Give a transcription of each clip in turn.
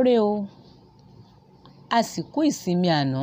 ojúmọ́ re o àsìkò ìsinmi àná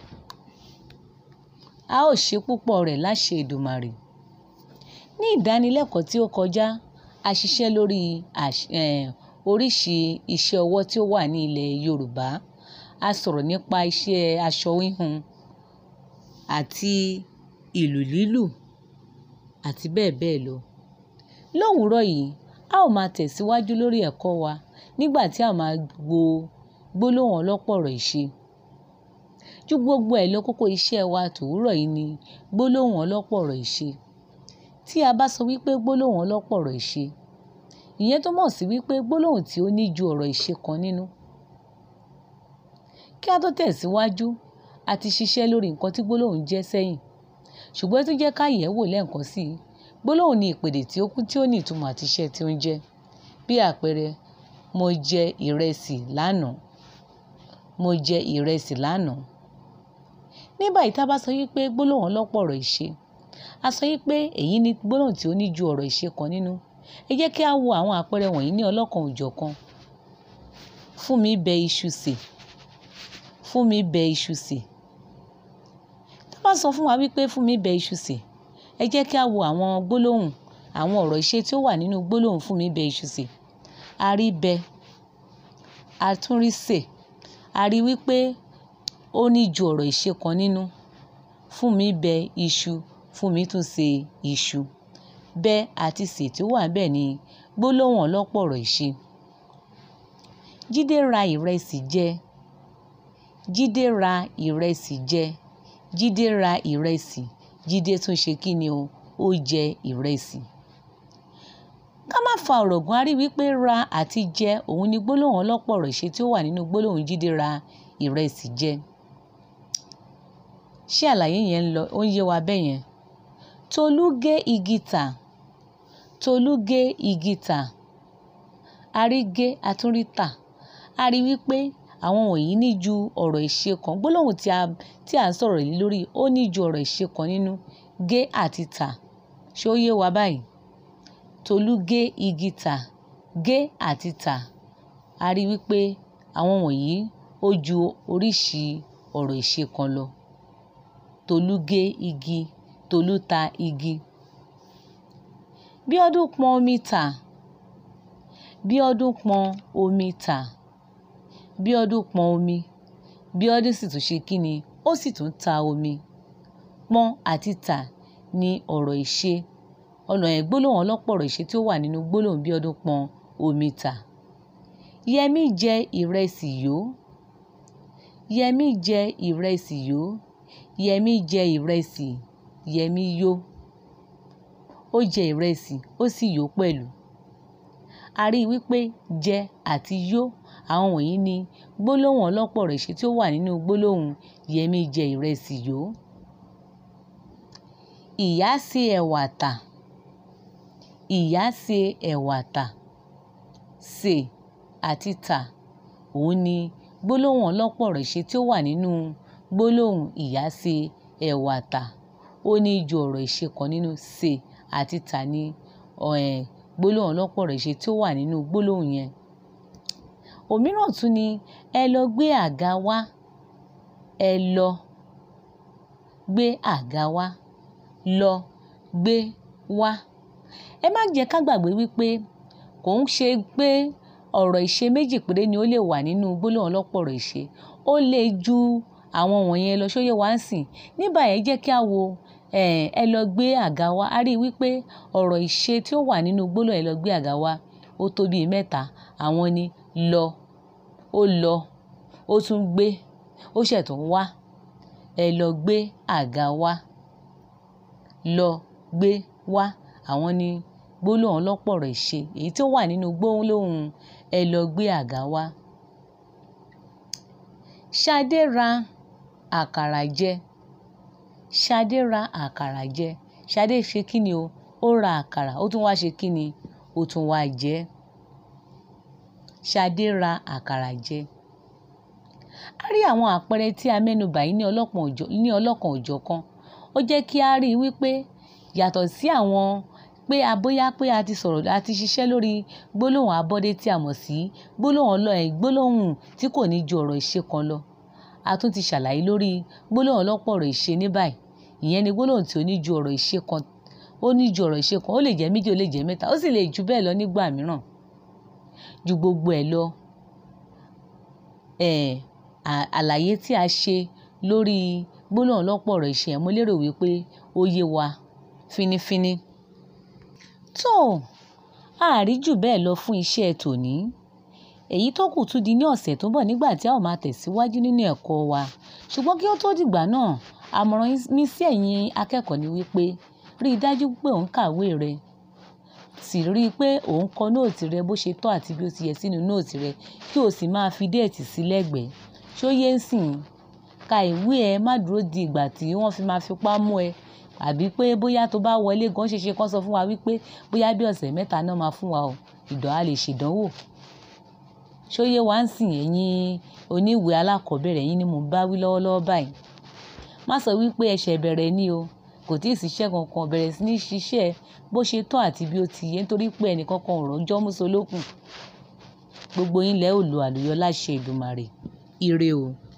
a ó ṣe púpọ̀ rẹ̀ láṣẹ Èdùmàrè ní ìdánilẹ́kọ̀ọ́ tí ó kọjá a ṣiṣẹ́ lórí oríṣi iṣẹ́ ọwọ́ tí ó wà ní ilẹ̀ Yorùbá a sọ̀rọ̀ nípa iṣẹ́ aṣọ híhun àti ìlù lílù àti bẹ́ẹ̀ bẹ́ẹ̀ lọ lówùúrọ̀ yìí a ó máa tẹ̀síwájú lórí ẹ̀kọ́ wa nígbà tí a máa wo gbólóhùn ọlọ́pọ̀rọ̀ ìṣe ju gbogbo ẹ̀ lọ kókó iṣẹ́ wa tòwúrọ̀ yìí ni gbólóhùn ọlọ́pọ̀rọ̀ ìṣe tí a bá sọ wípé gbólóhùn ọlọ́pọ̀rọ̀ ìṣe ìyẹn túmọ̀ sí wípé gbólóhùn tí ó ní ju ọ̀rọ̀ ìṣe kan nínú kí a tó tẹ̀síwájú a ti ṣiṣẹ́ lórí nǹkan tí gbólóhùn jẹ́ sẹ́yìn ṣùgbọ́n tó jẹ́ ká yẹ̀ wò lẹ́ẹ̀kan sí i gbólóhùn ni ìpèdè tí ó kún tí ó ní ìtumọ̀ àti iṣẹ́ tí ó ń jẹ́ bí àpẹẹrẹ mo jẹ ìrẹsì lánàá mo jẹ ìrẹsì lánàá ní báyìí tá a bá sọ wípé gbólóhùn ọlọ́pọ̀rọ̀ ìṣe a sọ wípé èyí ni gbólóhùn tí ó ní ju ọ̀rọ̀ ìṣe kan nínú ẹ jẹ́ kí a wo àwọn àpẹẹrẹ wọ̀nyí ní ọlọ́kan òjọ̀kan fún mi bẹ iṣu sè fún mi bẹ iṣu sè tá a bá sọ fún wa wípé fún mi bẹ iṣu sè ẹ jẹ́ kí a wo àwọn gbólóhùn àwọn ọ̀rọ̀ ìṣe tí ó wà nínú gbólóhùn fún mi bẹ iṣu sè a rí bẹ a tún rí sè a rí wípé ó ní ju ọ̀rọ̀ ìṣe kan nínú fún mi bẹ iṣu fún mi tún ṣe iṣu bẹ àti sè tí ó wà bẹ́ẹ̀ ni gbólóhùn ọlọ́pọ̀rọ̀ ìṣe Jídé ra ìrẹsì jẹ Jídé ra ìrẹsì jẹ Jídé ra ìrẹsì Jídé tún ṣe kí ni o ó jẹ ìrẹsì ká má fa ọ̀rọ̀ gùn a rí wípé ra àti jẹ òun ni gbólóhùn ọlọ́pọ̀rọ̀ ìṣe tí ó wà nínú gbólóhùn Jídé ra ìrẹsì jẹ ṣé àlàyé yẹn ń lọ ó ń yé wa bẹ́ẹ̀ yẹn Tolú gé igi tà Tolú gé igi tà a rí gé a tún rí tà a rí wípé àwọn wọ̀nyí ní ju ọ̀rọ̀ ìṣe kan gbólóhùn tí a tí à ń sọ̀rọ̀ yìí lórí ó ní ju ọ̀rọ̀ ìṣe kan nínú gé àti tà ṣé ó yé wa báyìí Tolú gé igi tà gé àti tà a rí wípé àwọn wọ̀nyí ó ju oríṣi ọ̀rọ̀ ìṣe kan lọ Tolú gé igi Tolú ta igi Bíọ́dún pọn omi tà Bíọ́dún pọn omi tà Bíọ́dún pọn omi Bíọ́dún sì tún ṣe kí ni ó sì tún ta omi pọn àti tà ni ọ̀rọ̀ ìṣe ọ̀nà ẹ̀ gbólóhùn ọlọ́pọ̀rọ̀ ìṣe tí ó wà nínú gbólóhùn Bíọ́dún pọn omi tà Yẹmí jẹ ìrẹsì yó Yẹmí jẹ ìrẹsì yó Yẹmí jẹ ìrẹsì Yẹmí yó ó jẹ ìrẹsì ó sì yó pẹ̀lú a rí i wípé jẹ àti yó àwọn wọ̀nyí ni gbólóhùn ọlọ́pọ̀rọ̀ ìṣe tí ó wà nínú gbólóhùn Yẹmí jẹ ìrẹsì yó Ìyá sè ẹ̀wà tà Ìyá sè ẹ̀wà tà sè àti tà òun ni gbólóhùn ọlọ́pọ̀rọ̀ ìṣe tí ó wà nínú gbólóhùn ìyá sè ẹ̀wà tà ó ní ju ọ̀rọ̀ ìṣe kan nínú sè àti tà ni gbólóhùn ọlọ́pọ̀rọ̀ ìṣe tí ó wà nínú gbólóhùn yẹn òmíràn tún ni ẹ lọ gbé àga wá ẹ lọ gbé àga wá lọ gbé wá ẹ má jẹ́ ká gbàgbé wípé kò ń ṣe pé ọ̀rọ̀ ìṣe méjì péré ni ó lè wà nínú gbólóhùn ọlọ́pọ̀rọ̀ ìṣe ó lè ju àwọn wọ̀nyẹn lọ ṣóyè wá ń sìn ní báyìí ẹ jẹ́ kí a wo ẹ lọ gbé àga wá a rí i wípé ọ̀rọ̀ ìṣe tí ó wà nínú gbólóhùn ẹ lọ gbé àga wá ó tó bíi mẹ́ta àwọn ni lọ ó lọ ó tún gbé ó ṣẹ̀ tún wá ẹ lọ gbé àga wá lọ gbé wá àwọn ni gbólóhùn ọlọ́pọ̀rọ̀ ìṣe èyí tí ó wà nínú gbólóhùn ẹ lọ gbé àga wá. Ṣadé ra àkàrà jẹ Ṣadé ra àkàrà jẹ Ṣadé ṣe kí ni o ó ra àkàrà ó tún wá ṣe kí ni ó tún wá jẹ Ṣadé ra àkàrà jẹ a rí àwọn àpẹẹrẹ tí a mẹ́nubà yìí ní ọlọ́kan òjọ̀ ní ọlọ́kan òjọ̀kan ó jẹ́ kí a rí i wípé yàtọ̀ sí àwọn pé a bóyá pé a ti sọ̀rọ̀ a ti ṣiṣẹ́ lórí gbólóhùn abọ́dé tí a mọ̀ sí gbólóhùn ọlọ́ ẹ̀ gbólóhùn tí kò ní ju ọ̀rọ̀ ìṣe kan lọ a tún ti ṣàlàyé lórí gbólóhùn ọlọ́pọ̀ ọ̀rọ̀ ìṣe ní báyìí ìyẹn ni gbólóhùn tí ó ní ju ọ̀rọ̀ ìṣe kan ó ní ju ọ̀rọ̀ ìṣe kan ó lè jẹ́ méjì ó lè jẹ́ mẹ́ta ó sì lè jù bẹ́ẹ̀ lọ nígbà mìíràn ju gbogbo ẹ̀ lọ eh, àlàyé tí a ṣe lórí gbólóhùn ọlọ́pọ̀ ọ̀rọ̀ ìṣe mo lérò wípé ó yé wa fínífíní tó àárí jù bẹ́ẹ̀ lọ fún iṣẹ́ tòní èyí tó kù tún di ní ọ̀sẹ̀ tó ń bọ̀ nígbà tí a ó máa tẹ̀síwájú nínú ẹ̀kọ́ wa ṣùgbọ́n kí ó tó dìgbà náà àmọ̀ràn mi sí ẹ̀yin akẹ́kọ̀ọ́ ni wípé rí i dájú pé ò ń kàwé rẹ sì rí i pé ò ń kọ nóòtì rẹ bó ṣe tọ́ àti bí ó ti yẹ sínú nóòtì rẹ kí o sì máa fi déètì sí lẹ́gbẹ̀ẹ́ ṣó yé ń sìn ka ìwé ẹ má dúró di ìgbà tí wọ́n fi máa fipá mú ẹ àbí pé bóyá tó bá wọlé gan ṣeṣe kán sọ fún wa wípé bóyá bí ọ̀sẹ̀ mẹ́ta náà máa fún wa o ìdán a lè ṣèdánwò ṣóyé wa ń sìn ẹ̀yin oníwèé alákọ̀ọ́bẹ̀rẹ̀ yín ni mò ń bá wí lọ́wọ́lọ́wọ́ báyìí má sọ wípé ẹ̀ṣẹ̀ bẹ̀rẹ̀ ni o kò tí ì síṣẹ́ kankan bẹ̀rẹ̀ sí ní ṣiṣẹ́ bó ṣe tọ́ àti bí ó ti yẹ nítorí pé ẹnìkankan ò rọ́jọ́ músolókùn gbogbo yín lẹ́ ò lo àlùyọ láṣẹ Èdùmàrè ire o.